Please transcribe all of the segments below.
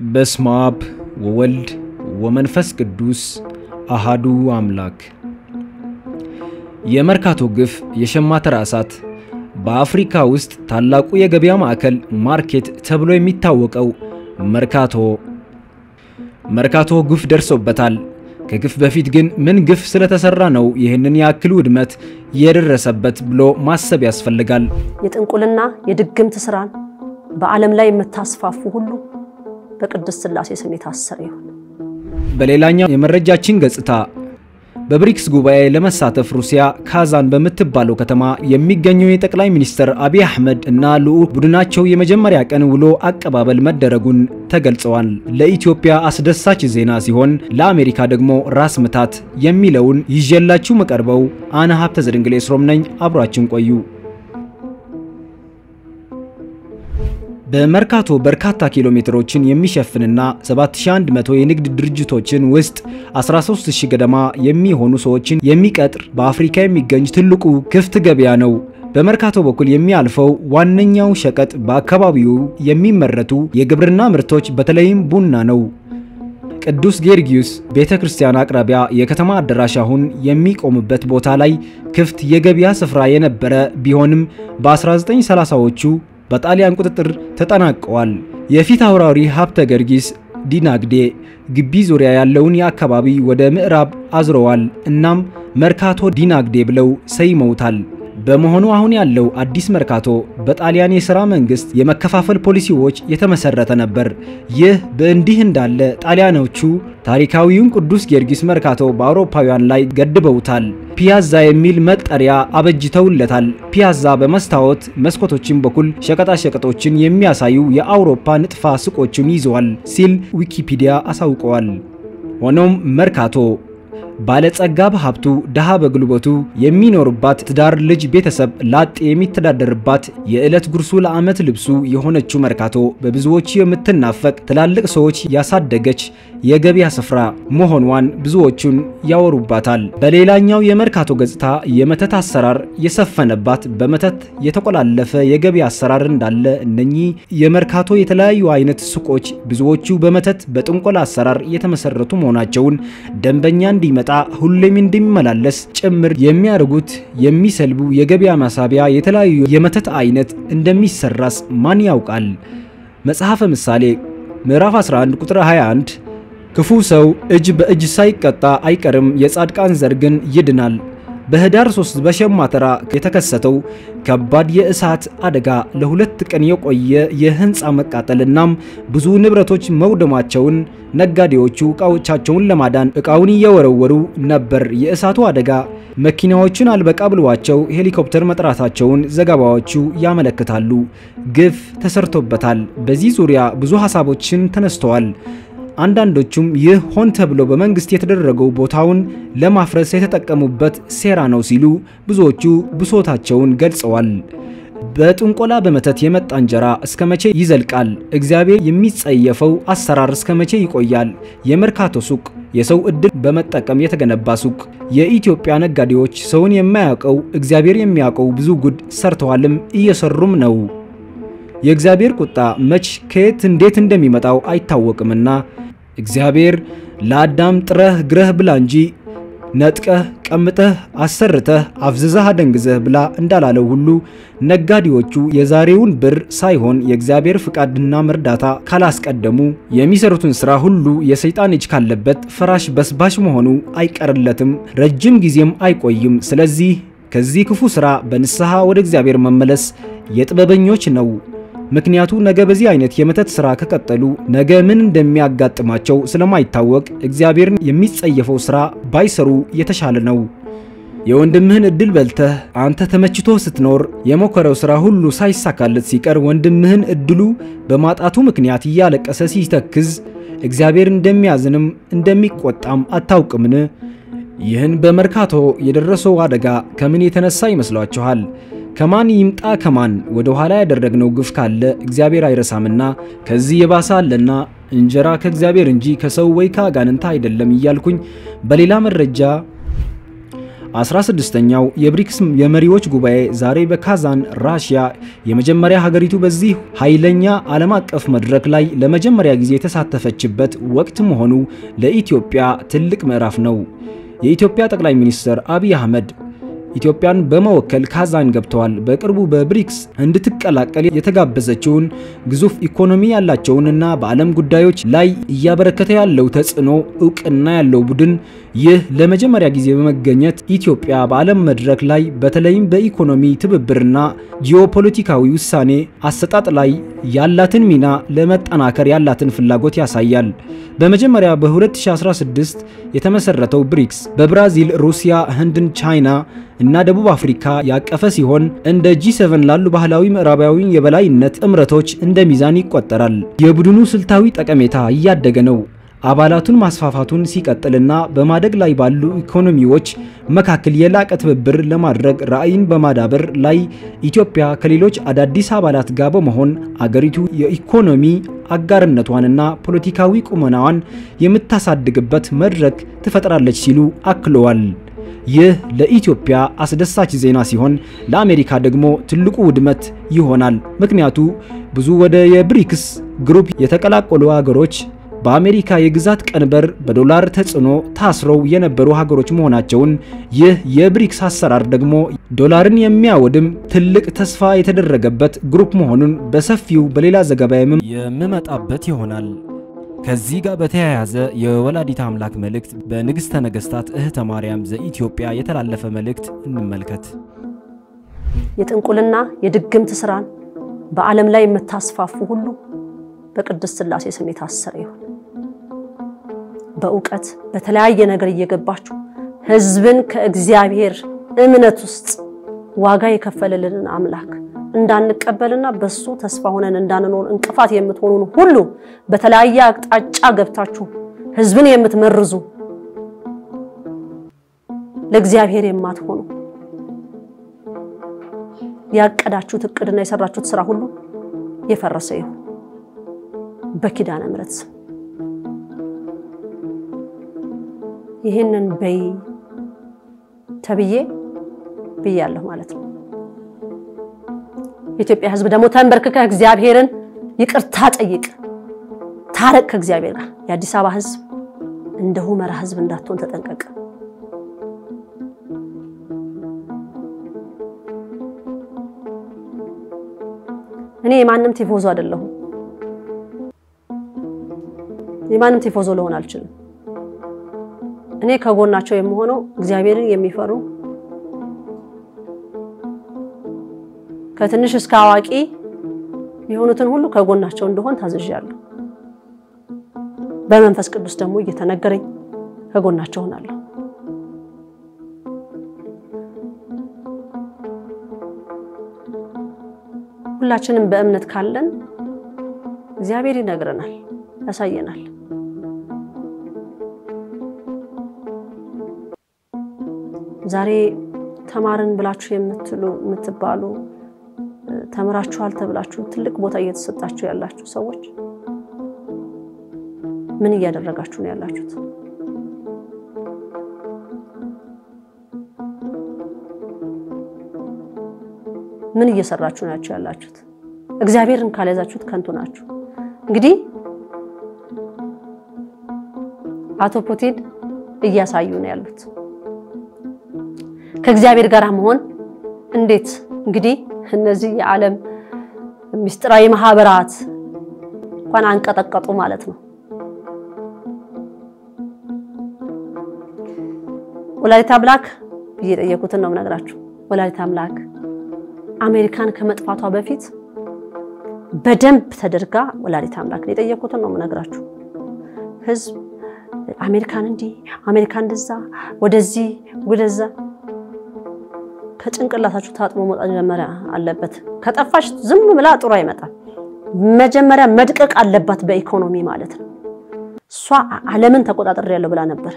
በስመ አብ ወወልድ ወመንፈስ ቅዱስ አሃዱ አምላክ። የመርካቶ ግፍ የሸማተራ እሳት በአፍሪካ ውስጥ ታላቁ የገበያ ማዕከል ማርኬት ተብሎ የሚታወቀው መርካቶ መርካቶ ግፍ ደርሶበታል። ከግፍ በፊት ግን ምን ግፍ ስለተሰራ ነው ይህንን ያክል ውድመት የደረሰበት ብሎ ማሰብ ያስፈልጋል። የጥንቁልና የድግምት ስራን በዓለም ላይ የምታስፋፉ ሁሉ በቅድስት ሥላሴ ስም የታሰረ ይሁን። በሌላኛው የመረጃችን ገጽታ በብሪክስ ጉባኤ ለመሳተፍ ሩሲያ ካዛን በምትባለው ከተማ የሚገኘው የጠቅላይ ሚኒስትር አብይ አህመድ እና ልዑክ ቡድናቸው የመጀመሪያ ቀን ውሎ አቀባበል መደረጉን ተገልጸዋል። ለኢትዮጵያ አስደሳች ዜና ሲሆን ለአሜሪካ ደግሞ ራስ ምታት የሚለውን ይዤላችሁ መቀርበው አነ ሀብተ ዘድንግሌ ስሮም ነኝ። አብሯችን ቆዩ። በመርካቶ በርካታ ኪሎ ሜትሮችን የሚሸፍንና 7100 የንግድ ድርጅቶችን ውስጥ 13000 ገደማ የሚሆኑ ሰዎችን የሚቀጥር በአፍሪካ የሚገኝ ትልቁ ክፍት ገበያ ነው። በመርካቶ በኩል የሚያልፈው ዋነኛው ሸቀጥ በአካባቢው የሚመረቱ የግብርና ምርቶች በተለይም ቡና ነው። ቅዱስ ጊዮርጊስ ቤተ ክርስቲያን አቅራቢያ የከተማ አዳራሽ አሁን የሚቆምበት ቦታ ላይ ክፍት የገበያ ስፍራ የነበረ ቢሆንም በ1930ዎቹ በጣሊያን ቁጥጥር ተጠናቀዋል። የፊት አውራሪ ሀብተ ጊዮርጊስ ዲናግዴ ግቢ ዙሪያ ያለውን የአካባቢ ወደ ምዕራብ አዝረዋል። እናም መርካቶ ዲናግዴ ብለው ሰይመውታል። በመሆኑ አሁን ያለው አዲስ መርካቶ በጣሊያን የሥራ መንግሥት የመከፋፈል ፖሊሲዎች የተመሰረተ ነበር። ይህ በእንዲህ እንዳለ ጣሊያኖቹ ታሪካዊውን ቅዱስ ጊዮርጊስ መርካቶ በአውሮፓውያን ላይ ገድበውታል። ፒያዛ የሚል መጠሪያ አበጅተውለታል። ፒያዛ በመስታወት መስኮቶችን በኩል ሸቀጣሸቀጦችን የሚያሳዩ የአውሮፓ ንጥፋ ሱቆችን ይዘዋል ሲል ዊኪፒዲያ አሳውቀዋል። ሆኖም መርካቶ ባለጸጋ በሀብቱ ድሃ በጉልበቱ የሚኖርባት ትዳር ልጅ ቤተሰብ ላጤ የሚተዳደርባት የዕለት ጉርሱ ለዓመት ልብሱ የሆነችው መርካቶ በብዙዎች የምትናፈቅ ትላልቅ ሰዎች ያሳደገች የገበያ ስፍራ መሆኗን ብዙዎቹን ያወሩባታል። በሌላኛው የመርካቶ ገጽታ የመተት አሰራር የሰፈነባት በመተት የተቆላለፈ የገበያ አሰራር እንዳለ እነኚህ የመርካቶ የተለያዩ አይነት ሱቆች ብዙዎቹ በመተት በጥንቆላ አሰራር የተመሰረቱ መሆናቸውን ደንበኛ እንዲመ ጣ ሁሌም እንዲመላለስ ጭምር የሚያደርጉት የሚሰልቡ የገበያ ማሳቢያ የተለያዩ የመተት አይነት እንደሚሰራስ ማን ያውቃል? መጽሐፈ ምሳሌ ምዕራፍ 11 ቁጥር 21 ክፉ ሰው እጅ በእጅ ሳይቀጣ አይቀርም፣ የጻድቃን ዘር ግን ይድናል። በህዳር 3 በሸማተራ የተከሰተው ከባድ የእሳት አደጋ ለሁለት ቀን የቆየ የህንፃ መቃጠልናም ብዙ ንብረቶች መውደማቸውን ነጋዴዎቹ እቃዎቻቸውን ለማዳን እቃውን እየወረወሩ ነበር። የእሳቱ አደጋ መኪናዎችን አልበቃ ብሏቸው ሄሊኮፕተር መጥራታቸውን ዘገባዎቹ ያመለክታሉ። ግፍ ተሰርቶበታል። በዚህ ዙሪያ ብዙ ሀሳቦችን ተነስተዋል። አንዳንዶቹም ይህ ሆን ተብሎ በመንግስት የተደረገው ቦታውን ለማፍረስ የተጠቀሙበት ሴራ ነው ሲሉ ብዙዎቹ ብሶታቸውን ገልጸዋል። በጥንቆላ በመተት የመጣ እንጀራ እስከ መቼ ይዘልቃል? እግዚአብሔር የሚጸየፈው አሰራር እስከ መቼ ይቆያል? የመርካቶ ሱቅ የሰው ዕድል በመጠቀም የተገነባ ሱቅ። የኢትዮጵያ ነጋዴዎች ሰውን የማያውቀው እግዚአብሔር የሚያውቀው ብዙ ጉድ ሰርተዋልም እየሰሩም ነው። የእግዚአብሔር ቁጣ መች ከየት እንዴት እንደሚመጣው አይታወቅምና እግዚአብሔር ለአዳም ጥረህ ግረህ ብላ እንጂ ነጥቀህ ቀምጠህ አሰርተህ አፍዝዘህ አደንግዘህ ብላ እንዳላለው ሁሉ ነጋዴዎቹ የዛሬውን ብር ሳይሆን የእግዚአብሔር ፍቃድና መርዳታ ካላስቀደሙ የሚሰሩትን ሥራ ሁሉ የሰይጣን እጅ ካለበት ፈራሽ በስባሽ መሆኑ አይቀርለትም፣ ረጅም ጊዜም አይቆይም። ስለዚህ ከዚህ ክፉ ሥራ በንስሐ ወደ እግዚአብሔር መመለስ የጥበበኞች ነው። ምክንያቱ ነገ በዚህ አይነት የመተት ሥራ ከቀጠሉ ነገ ምን እንደሚያጋጥማቸው ስለማይታወቅ እግዚአብሔርን የሚጸየፈው ሥራ ባይሰሩ የተሻለ ነው። የወንድምህን ዕድል በልተህ አንተ ተመችቶ ስትኖር የሞከረው ሥራ ሁሉ ሳይሳካለት ሲቀር ወንድምህን ዕድሉ በማጣቱ ምክንያት እያለቀሰ ሲተክዝ እግዚአብሔር እንደሚያዝንም እንደሚቆጣም አታውቅምን? ይህን በመርካቶ የደረሰው አደጋ ከምን የተነሳ ይመስሏችኋል? ከማን ይምጣ ከማን ወደ ኋላ ያደረግነው ግፍ ካለ እግዚአብሔር አይረሳምና ከዚህ የባሰ አለና እንጀራ ከእግዚአብሔር እንጂ ከሰው ወይ ከአጋንንታ አይደለም እያልኩኝ በሌላ መረጃ 16ኛው የብሪክስ የመሪዎች ጉባኤ ዛሬ በካዛን ራሽያ የመጀመሪያ ሀገሪቱ በዚህ ኃይለኛ ዓለም አቀፍ መድረክ ላይ ለመጀመሪያ ጊዜ የተሳተፈችበት ወቅት መሆኑ ለኢትዮጵያ ትልቅ ምዕራፍ ነው። የኢትዮጵያ ጠቅላይ ሚኒስትር አብይ አህመድ ኢትዮጵያን በመወከል ካዛን ገብተዋል። በቅርቡ በብሪክስ እንድትቀላቀል የተጋበዘችውን ግዙፍ ኢኮኖሚ ያላቸውንና በዓለም ጉዳዮች ላይ እያበረከተ ያለው ተጽዕኖ እውቅና ያለው ቡድን ይህ ለመጀመሪያ ጊዜ በመገኘት ኢትዮጵያ በዓለም መድረክ ላይ በተለይም በኢኮኖሚ ትብብርና ጂኦፖለቲካዊ ውሳኔ አሰጣጥ ላይ ያላትን ሚና ለመጠናከር ያላትን ፍላጎት ያሳያል። በመጀመሪያ በ2016 የተመሰረተው ብሪክስ በብራዚል፣ ሩሲያ፣ ህንድን፣ ቻይና እና ደቡብ አፍሪካ ያቀፈ ሲሆን እንደ ጂ7 ላሉ ባህላዊ ምዕራባዊ የበላይነት ጥምረቶች እንደ ሚዛን ይቆጠራል። የቡድኑ ስልታዊ ጠቀሜታ እያደገ ነው። አባላቱን ማስፋፋቱን ሲቀጥልና በማደግ ላይ ባሉ ኢኮኖሚዎች መካከል የላቀ ትብብር ለማድረግ ራዕይን በማዳበር ላይ ኢትዮጵያ ከሌሎች አዳዲስ አባላት ጋር በመሆን አገሪቱ የኢኮኖሚ አጋርነቷንና ፖለቲካዊ ቁመናዋን የምታሳድግበት መድረክ ትፈጥራለች ሲሉ አክለዋል። ይህ ለኢትዮጵያ አስደሳች ዜና ሲሆን ለአሜሪካ ደግሞ ትልቁ ውድመት ይሆናል። ምክንያቱ ብዙ ወደ የብሪክስ ግሩፕ የተቀላቀሉ ሀገሮች በአሜሪካ የግዛት ቀንበር በዶላር ተጽዕኖ ታስረው የነበሩ ሀገሮች መሆናቸውን፣ ይህ የብሪክስ አሰራር ደግሞ ዶላርን የሚያወድም ትልቅ ተስፋ የተደረገበት ግሩፕ መሆኑን በሰፊው በሌላ ዘገባ የምመጣበት ይሆናል። ከዚህ ጋር በተያያዘ የወላዲት አምላክ መልእክት በንግሥተ ነገሥታት እህተ ማርያም ዘኢትዮጵያ የተላለፈ መልእክት እንመልከት። የጥንቁልና የድግምት ስራን በዓለም ላይ የምታስፋፉ ሁሉ በቅድስት ሥላሴ ስም የታሰረ ይሁን። በእውቀት በተለያየ ነገር እየገባችሁ ሕዝብን ከእግዚአብሔር እምነት ውስጥ ዋጋ የከፈለልንን አምላክ እንዳንቀበልና በሱ ተስፋ ሆነን እንዳንኖር እንቅፋት የምትሆኑን ሁሉ በተለያየ አቅጣጫ ገብታችሁ ሕዝብን የምትመርዙ ለእግዚአብሔር የማትሆኑ ያቀዳችሁት እቅድና የሰራችሁት ስራ ሁሉ የፈረሰ ይሁን በኪዳነ ምሕረት ስም ይህንን በይ ተብዬ ብያለሁ ማለት ነው። የኢትዮጵያ ሕዝብ ደግሞ ተንበርክከ እግዚአብሔርን ይቅርታ ጠይቅ፣ ታረቅ ከእግዚአብሔር ጋር። የአዲስ አበባ ሕዝብ እንደ ሁመራ ሕዝብ እንዳትሆን ተጠንቀቅ። እኔ የማንም ቲፎዞ አይደለሁም። የማንም ቲፎዞ ልሆን አልችልም። እኔ ከጎናቸው የምሆነው እግዚአብሔርን የሚፈሩ ከትንሽ እስከ አዋቂ የሆኑትን ሁሉ ከጎናቸው እንደሆን ታዝዣለሁ። በመንፈስ ቅዱስ ደግሞ እየተነገረኝ ከጎናቸው ሆናለሁ። ሁላችንም በእምነት ካለን እግዚአብሔር ይነግረናል፣ ያሳየናል። ዛሬ ተማርን ብላችሁ የምትሉ የምትባሉ ተምራችኋል ተብላችሁ ትልቅ ቦታ እየተሰጣችሁ ያላችሁ ሰዎች ምን እያደረጋችሁ ነው ያላችሁት? ምን እየሰራችሁ ናችሁ ያላችሁት? እግዚአብሔርን ካልያዛችሁት ከንቱ ናችሁ። እንግዲህ አቶ ፑቲን እያሳዩ ነው ያሉት ከእግዚአብሔር ጋር መሆን እንዴት እንግዲህ እነዚህ የዓለም ምስጢራዊ ማህበራት እንኳን አንቀጠቀጡ ማለት ነው። ወላዲተ አምላክ ብዬ የጠየኩትን ነው የምነግራችሁ። ወላዲተ አምላክ አሜሪካን ከመጥፋቷ በፊት በደንብ ተደርጋ ወላዲተ አምላክ የጠየኩትን ነው የምነግራችሁ። ህዝብ አሜሪካን እንዲህ አሜሪካን እንደዛ ወደዚህ ወደዛ ከጭንቅላታችሁ ታጥቦ መውጣት መጀመሪያ አለበት። ከጠፋሽ ዝም ብላ ጥሩ አይመጣም። መጀመሪያ መድቀቅ አለባት በኢኮኖሚ ማለት ነው። እሷ ዓለምን ተቆጣጠር ብላ ነበር።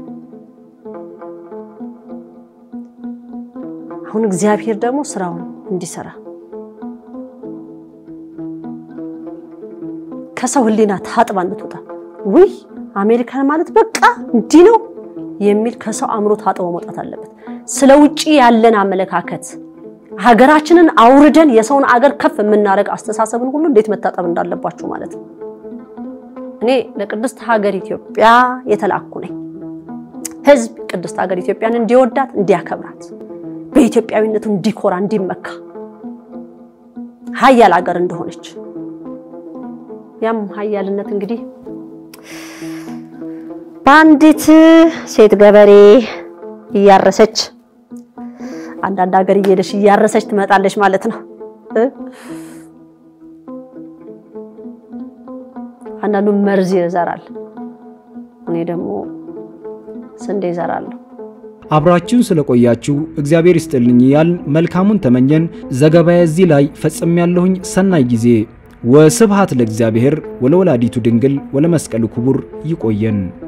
አሁን እግዚአብሔር ደግሞ ስራውን እንዲሰራ ከሰው ሕሊና ታጥባ እንድትወጣ ውይ አሜሪካን ማለት በቃ እንዲህ ነው የሚል ከሰው አእምሮ ታጥቦ መውጣት አለበት። ስለ ውጪ ያለን አመለካከት ሀገራችንን አውርደን የሰውን አገር ከፍ የምናደርግ አስተሳሰብን ሁሉ እንዴት መታጠብ እንዳለባችሁ ማለት ነው። እኔ ለቅድስት ሀገር ኢትዮጵያ የተላኩ ነኝ። ህዝብ ቅድስት ሀገር ኢትዮጵያን እንዲወዳት እንዲያከብራት፣ በኢትዮጵያዊነቱ እንዲኮራ እንዲመካ፣ ሀያል ሀገር እንደሆነች ያም ሀያልነት እንግዲህ በአንዲት ሴት ገበሬ እያረሰች አንዳንድ ሀገር እየሄደች እያረሰች ትመጣለች ማለት ነው። አንዳንዱ መርዝ ይዘራል፣ እኔ ደግሞ ስንዴ ይዘራለሁ። አብራችሁን ስለቆያችሁ እግዚአብሔር ይስጥልኝ ያልን መልካሙን ተመኘን። ዘገባዬ እዚህ ላይ ፈጽሜያለሁኝ። ሰናይ ጊዜ። ወስብሐት ለእግዚአብሔር ወለወላዲቱ ድንግል ወለመስቀሉ ክቡር። ይቆየን።